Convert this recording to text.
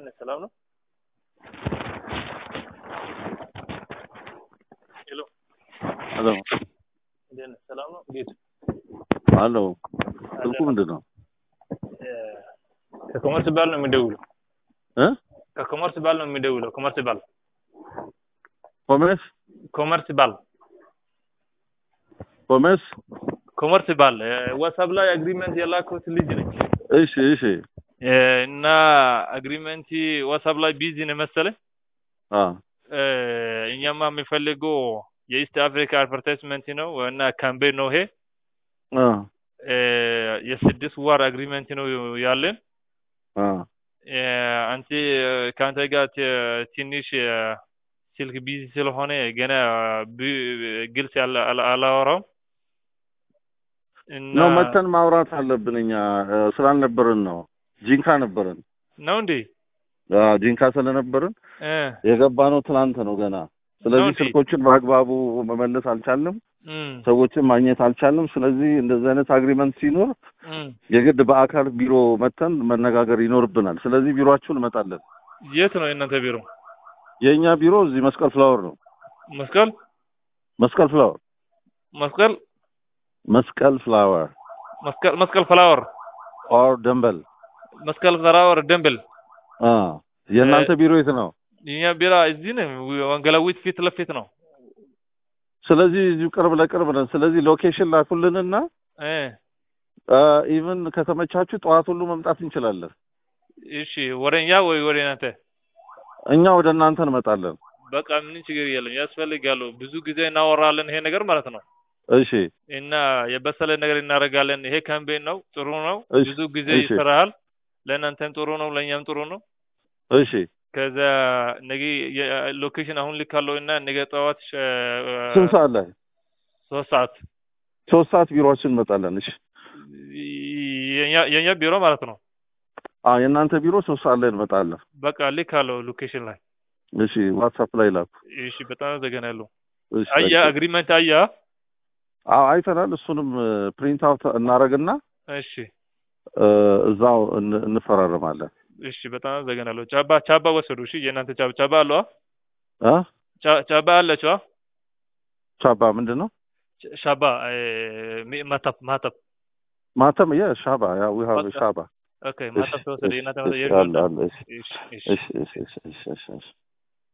ነህ? ሰላም ነው? ሄሎ ሄሎ እንዴት ነህ? ሰላም ነው? ጌቱ አሎ ስልኩ ምንድን ነው እ ከኮመርስ ባል ነው የሚደውለው። እ ከኮመርስ ባል ነው የሚደውለው። ኮመርስ ባል ኮሜርስ ኮመርስ ባል ኮሜርስ ኮመርስ ባል እ ዋትሳፕ ላይ አግሪመንት የላኩት ልጅ ነች እሺ እሺ እ እና አግሪመንት ዋትሳፕ ላይ ቢዚ ነው መሰለኝ አ እ እኛማ የሚፈልገው የኢስት አፍሪካ አድቨርታይዝመንት ነው እና ካምፔን ነው ይሄ አ እ የስድስት ወር አግሪመንት ነው ያለን አ እ አንተ ከአንተ ጋር ት- ትንሽ እ ስልክ ቢዚ ስለሆነ ገና ብ- ግልጽ ያለ- አላ- አላወራውም እና ነው መተን ማውራት አለብን እኛ እ ስላልነበርን ነው ጂንካ ነበርን ነው እንዴ አ ጂንካ ስለነበርን እ የገባ ነው ትናንት ነው ገና ስለዚህ እንዴ? ስልኮችን በአግባቡ መመለስ አልቻልንም እም ሰዎችን ማግኘት አልቻልንም ስለዚህ እንደዚህ አይነት አግሪመንት ሲኖር እም የግድ በአካል ቢሮ መተን መነጋገር ይኖርብናል ስለዚህ ቢሮአችሁ እንመጣለን የት ነው የእናንተ ቢሮ? የእኛ ቢሮ እዚህ መስቀል ፍላወር ነው መስቀል መስቀል ፍላወር መስቀል መስቀል ፍላወር መስቀል መስቀል ፍላወር ኦር ደንበል መስቀል ፍላወር ደንብል አ የእናንተ ቢሮ የት ነው የኛ ቢራ እዚህ ነው ወንጌላዊት ፊት ለፊት ነው ስለዚህ እዚሁ ቅርብ ለቅርብ ነን ስለዚህ ሎኬሽን ላኩልንና እ ኢቭን ከተመቻችሁ ጠዋት ሁሉ መምጣት እንችላለን እሺ ወደ እኛ ወይ ወደ እናንተ እኛ ወደ እናንተ እንመጣለን በቃ ምን ችግር የለም ያስፈልጋሉ ብዙ ጊዜ እናወራለን ይሄ ነገር ማለት ነው እሺ እና የበሰለ ነገር እናደርጋለን ይሄ ካምፔን ነው ጥሩ ነው እሺ፣ ብዙ ጊዜ እሺ። ይሰራል ለእናንተም ጥሩ ነው ለእኛም ጥሩ ነው እሺ ከዛ ነገ ሎኬሽን አሁን ልካለው እና ነገ ጠዋት እ፣ ስንት ሰዓት ላይ ሶስት ሰዓት ሶስት ሰዓት ቢሮአችን እንመጣለን እሺ የኛ- የኛ ቢሮ ማለት ነው አ የእናንተ ቢሮ ሶስት ሰዓት ላይ እንመጣለን በቃ ልካለው ሎኬሽን ላይ እሺ ዋትሳፕ ላይ ላኩ እሺ በጣም አመሰግናለሁ እሺ አያ ታንኪዩ። አግሪመንት አያ አዎ አይተናል እሱንም ፕሪንት አውት እናረግና እሺ እ፣ እዛው እን- እንፈራረማለን እሺ በጣም አመሰግናለሁ ቻባ ቻባ ወሰዱ እሺ የእናንተ ቻባ ቻባ አለው አ ቻባ አለችዋ ቻባ ምንድን ነው ሻባ ማታብ ማታብ ማተም የ ሻባ ያ ዊ ሃቭ በቃ። ሻባ ኦኬ ማታብ ተወሰደ የእናንተ እሺ፣ የእናንተ አለ አለ እሺ እሺ እሺ እሺ እሺ እሺ እሺ እሺ